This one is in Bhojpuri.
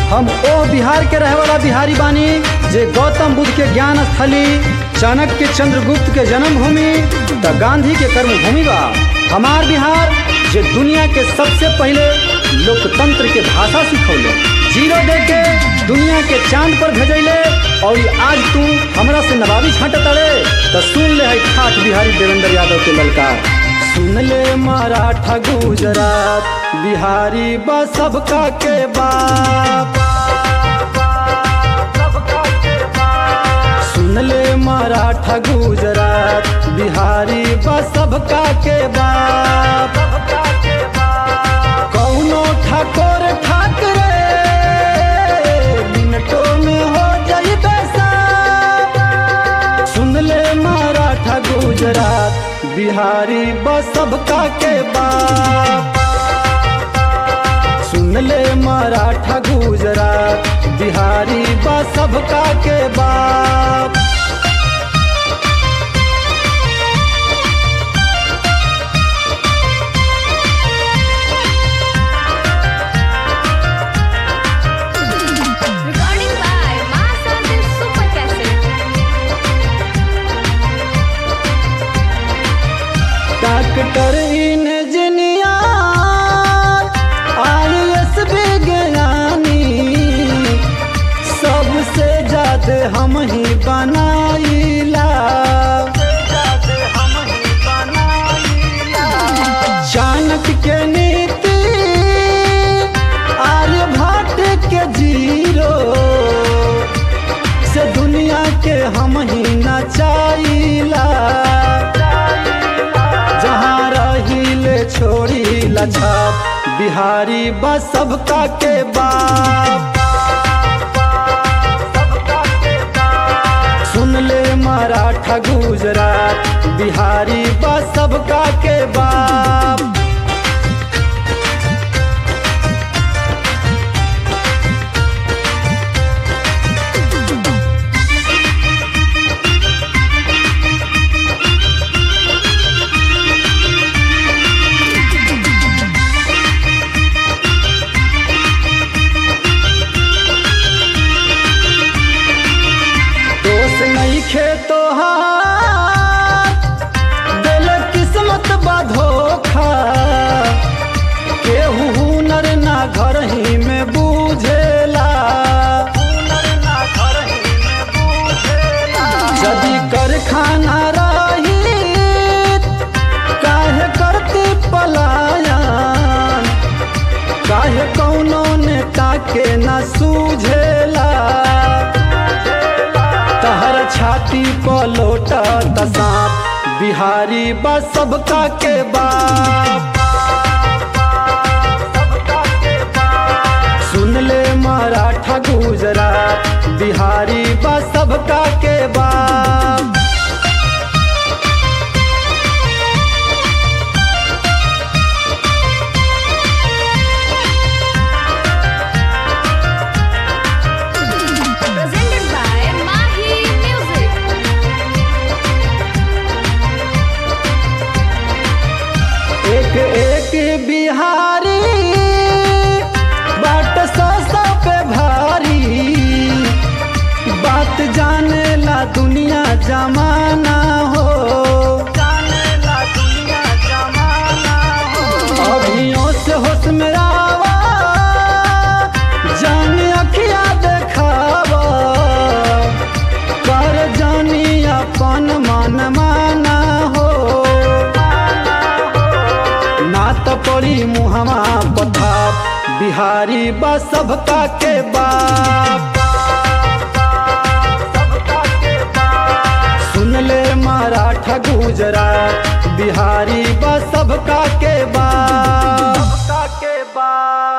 हम ओ बिहार के रहे वाला बिहारी बानी जे गौतम बुद्ध के ज्ञान स्थली चाणक्य चंद्रगुप्त के जन्मभूमि त गांधी के कर्मभूमि बा हमार बिहार जे दुनिया के सबसे पहले लोकतंत्र के भाषा सिखौले जीरो दे के दुनिया के चांद पर भेजैले और आज तू हमरा से नवाबी छाट तड़े तो सुन ले है ठाठ बिहारी देवेंद्र यादव के ललकार सुन ले मराठा गुजरात बिहारी बा सबका के बाप सुन ले मराठा गुजरात बिहारी बा सबका के बाप कौनो ठाकुर ठाकरे मिनटों में हो जाइबे साफ सुन ले मराठा गुजरात बिहारी बा सबका के बाप सुन ले मराठा गुजरात बिहारी बा सबका के बाप Recording by Master this Super Cassette. Doctor engineer IAS विज्ञानी सबसे ज्यादा हम ही बनाईला चाणक्य के नीति आर्यभट्ट के जीरो से दुनिया के हम ही नचाइला जहाँ रहिले छोड़ी लछाप बिहारी बा सबका के बाप सुन ले मराठा गुजरात बिहारी बा सबका के बाप दोष नहीं खे तो दिल किस्मत बा धोखा केहू हुनर ना घर ही में बूझेला यदि कारखाना रही काहे करती पलायन काहे कौनो नेता के न सूझेला तहर छाती पर लोटा सांप बिहारी बा सबका के बाप सुन ले मराठा गुजरात बिहारी बा सबका के बाप Presented by Mahi Music. एक एक बिहारी बाट सौ सौ पे भारी बात जाने ला दुनिया जमाना हो अभियों से होश में आवा जान अखिया देखावा कर जानी अपन मन माना हो ना तो पड़ी मुहमा पथा बिहारी बा सबका के बाप सुन ले मराठा गुजरात बिहारी बा सबका के बाप सबका के बाप